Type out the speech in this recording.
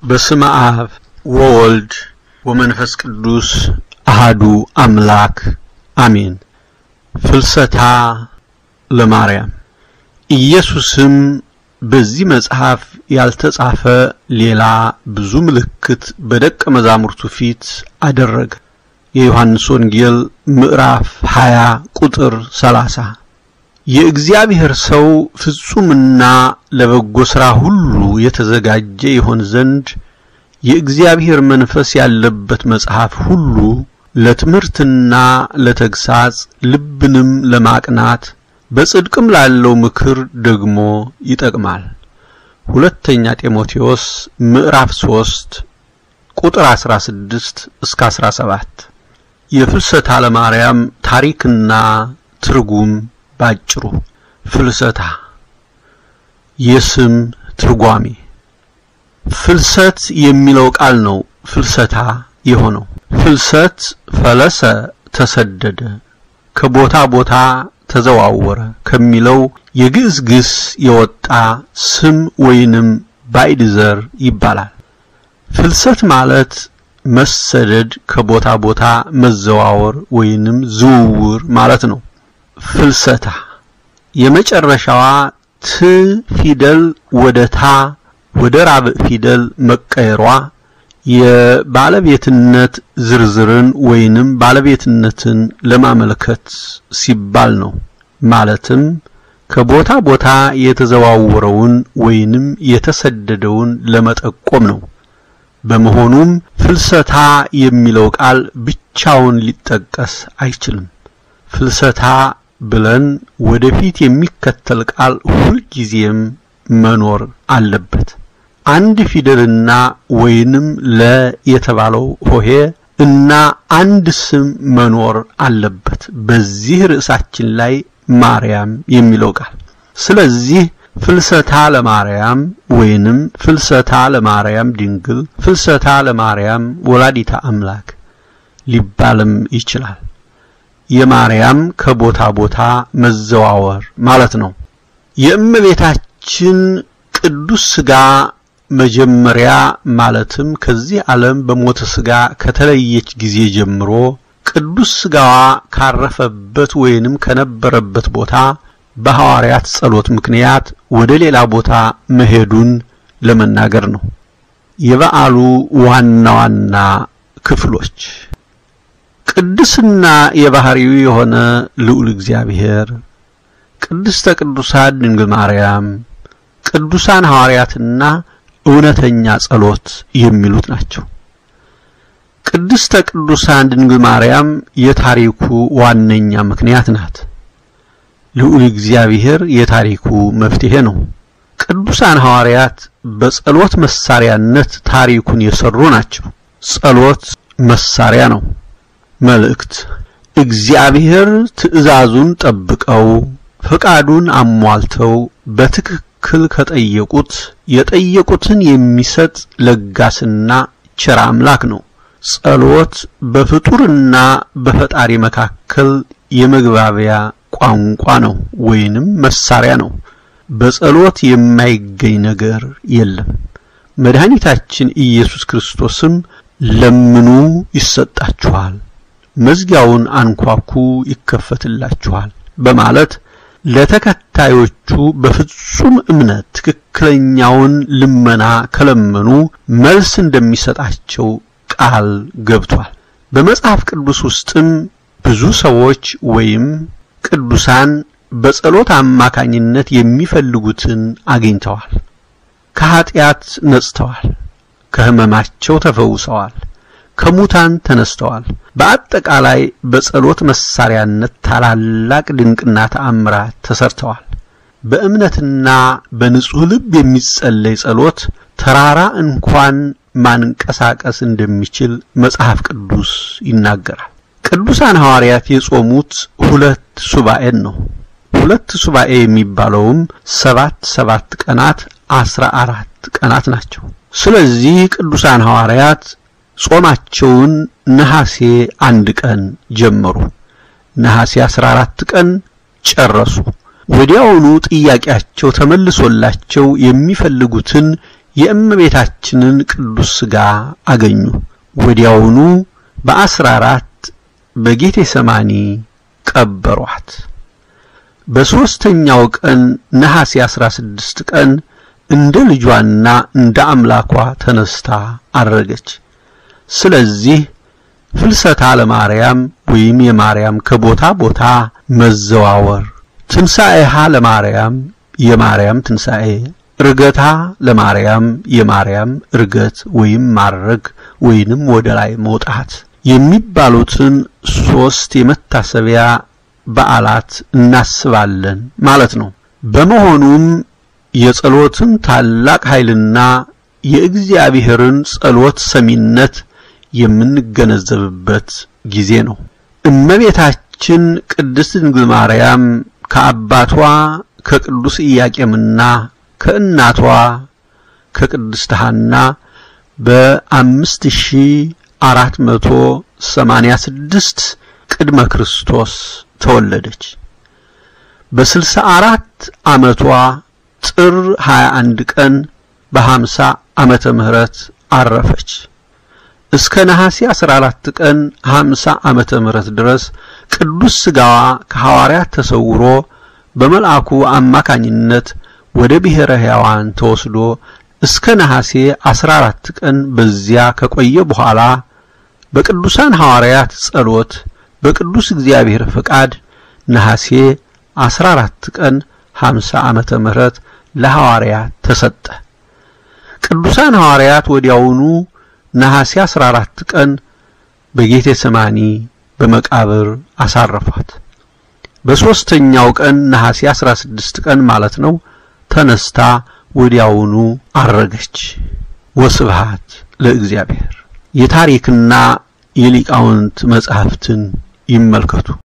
በስመ አብ ወወልድ ወመንፈስ ቅዱስ አሃዱ አምላክ አሜን። ፍልሰታ ለማርያም ኢየሱስም በዚህ መጽሐፍ ያልተጻፈ ሌላ ብዙ ምልክት በደቀ መዛሙርቱ ፊት አደረገ። የዮሐንስ ወንጌል ምዕራፍ 20 ቁጥር 30 የእግዚአብሔር ሰው ፍጹምና ለበጎ ሥራ ሁሉ የተዘጋጀ ይሆን ዘንድ የእግዚአብሔር መንፈስ ያለበት መጽሐፍ ሁሉ ለትምህርትና ለተግሳጽ ልብንም ለማቅናት በጽድቅም ላለው ምክር ደግሞ ይጠቅማል። ሁለተኛ ጢሞቴዎስ ምዕራፍ 3 ቁጥር 16 እስከ 17። የፍልሰታ ለማርያም ታሪክና ትርጉም ባጭሩ ፍልሰታ የስም ትርጓሜ ፍልሰት የሚለው ቃል ነው ፍልሰታ የሆነው። ፍልሰት ፈለሰ ተሰደደ፣ ከቦታ ቦታ ተዘዋወረ ከሚለው የግዕዝ ግስ የወጣ ስም ወይንም ባዕድ ዘር ይባላል። ፍልሰት ማለት መሰደድ፣ ከቦታ ቦታ መዘዋወር ወይንም ዝውውር ማለት ነው። ፍልሰታ የመጨረሻዋ ት ፊደል ወደ ታ ወደ ራብዕ ፊደል መቀየሯ የባለቤትነት ዝርዝርን ወይንም ባለቤትነትን ለማመልከት ሲባል ነው። ማለትም ከቦታ ቦታ የተዘዋወረውን ወይንም የተሰደደውን ለመጠቆም ነው። በመሆኑም ፍልሰታ የሚለው ቃል ብቻውን ሊጠቀስ አይችልም። ፍልሰታ ብለን ወደፊት የሚከተል ቃል ሁልጊዜም መኖር አለበት። አንድ ፊደልና ወይንም ለ የተባለው ሆሄ እና አንድ ስም መኖር አለበት በዚህ ርዕሳችን ላይ ማርያም የሚለው ቃል። ስለዚህ ፍልሰታ ለማርያም ወይንም ፍልሰታ ለማርያም ድንግል፣ ፍልሰታ ለማርያም ወላዲታ አምላክ ሊባልም ይችላል። የማርያም ከቦታ ቦታ መዘዋወር ማለት ነው። የእመቤታችን ቅዱስ ሥጋ መጀመሪያ ማለትም ከዚህ ዓለም በሞተ ሥጋ ከተለየች ጊዜ ጀምሮ ቅዱስ ሥጋዋ ካረፈበት ወይንም ከነበረበት ቦታ በሐዋርያት ጸሎት ምክንያት ወደ ሌላ ቦታ መሄዱን ለመናገር ነው። የበዓሉ ዋና ዋና ክፍሎች ቅድስና የባህሪው የሆነ ልዑል እግዚአብሔር፣ ቅድስተ ቅዱሳን ድንግል ማርያም፣ ቅዱሳን ሐዋርያትና እውነተኛ ጸሎት የሚሉት ናቸው። ቅድስተ ቅዱሳን ድንግል ማርያም የታሪኩ ዋነኛ ምክንያት ናት። ልዑል እግዚአብሔር የታሪኩ መፍትሄ ነው። ቅዱሳን ሐዋርያት በጸሎት መሳሪያነት ታሪኩን የሰሩ ናቸው። ጸሎት መሳሪያ ነው። መልእክት እግዚአብሔር ትእዛዙን ጠብቀው ፈቃዱን አሟልተው በትክክል ከጠየቁት የጠየቁትን የሚሰጥ ለጋስና ቸር አምላክ ነው። ጸሎት በፍጡርና በፈጣሪ መካከል የመግባቢያ ቋንቋ ነው ወይንም መሳሪያ ነው። በጸሎት የማይገኝ ነገር የለም። መድኃኒታችን ኢየሱስ ክርስቶስም ለምኑ ይሰጣችኋል፣ መዝጊያውን አንኳኩ ይከፈትላችኋል በማለት ለተከታዮቹ በፍጹም እምነት ትክክለኛውን ልመና ከለመኑ መልስ እንደሚሰጣቸው ቃል ገብቷል። በመጽሐፍ ቅዱስ ውስጥም ብዙ ሰዎች ወይም ቅዱሳን በጸሎት አማካኝነት የሚፈልጉትን አግኝተዋል። ከኀጢአት ነጽተዋል፣ ከሕመማቸው ተፈውሰዋል፣ ከሙታን ተነስተዋል። በአጠቃላይ በጸሎት መሳሪያነት ታላላቅ ድንቅና ተአምራት ተሰርተዋል። በእምነትና በንጹሕ ልብ የሚጸለይ ጸሎት ተራራ እንኳን ማንቀሳቀስ እንደሚችል መጽሐፍ ቅዱስ ይናገራል። ቅዱሳን ሐዋርያት የጾሙት ሁለት ሱባኤን ነው። ሁለት ሱባኤ የሚባለውም ሰባት ሰባት ቀናት አስራ አራት ቀናት ናቸው። ስለዚህ ቅዱሳን ሐዋርያት ጾማቸውን ነሐሴ አንድ ቀን ጀመሩ። ነሐሴ አስራ አራት ቀን ጨረሱ። ወዲያውኑ ጥያቄያቸው ተመልሶላቸው የሚፈልጉትን የእመቤታችንን ቅዱስ ሥጋ አገኙ። ወዲያውኑ በአስራ አራት በጌቴ ሰማኒ ቀበሯት። በሦስተኛው ቀን ነሐሴ አስራ ስድስት ቀን እንደ ልጇና እንደ አምላኳ ተነስታ አረገች። ስለዚህ ፍልሰታ ለማርያም ወይም የማርያም ከቦታ ቦታ መዘዋወር፣ ትንሣኤሃ ለማርያም የማርያም ትንሣኤ፣ እርገታ ለማርያም የማርያም እርገት ወይም ማረግ ወይንም ወደ ላይ መውጣት የሚባሉትን ሦስት የመታሰቢያ በዓላት እናስባለን ማለት ነው። በመሆኑም የጸሎትን ታላቅ ኃይልና የእግዚአብሔርን ጸሎት ሰሚነት የምንገነዘብበት ጊዜ ነው። እመቤታችን ቅድስት ድንግል ማርያም ከአባቷ ከቅዱስ ኢያቄምና ከእናቷ ከቅድስት ሐና በአምስት ሺህ አራት መቶ ሰማንያ ስድስት ቅድመ ክርስቶስ ተወለደች። በስልሳ አራት ዓመቷ ጥር 21 ቀን በሀምሳ ዓመተ ምህረት አረፈች። እስከ ነሐሴ 14 ቀን 50 ዓመተ ምህረት ድረስ ቅዱስ ሥጋዋ ከሐዋርያት ተሰውሮ በመልአኩ አማካኝነት ወደ ብሔረ ሕያዋን ተወስዶ እስከ ነሐሴ 14 ቀን በዚያ ከቆየ በኋላ በቅዱሳን ሐዋርያት ጸሎት በቅዱስ እግዚአብሔር ፈቃድ ነሐሴ 14 ቀን 50 ዓመተ ምህረት ለሐዋርያት ተሰጠ። ቅዱሳን ሐዋርያት ወዲያውኑ ነሐሴ 14 ቀን በጌቴ ሰማኒ በመቃብር አሳረፏት። በሦስተኛው ቀን ነሐሴ 16 ቀን ማለት ነው ተነስታ ወዲያውኑ አረገች። ወስብሃት ለእግዚአብሔር። የታሪክና የሊቃውንት መጻሕፍትን ይመልከቱ።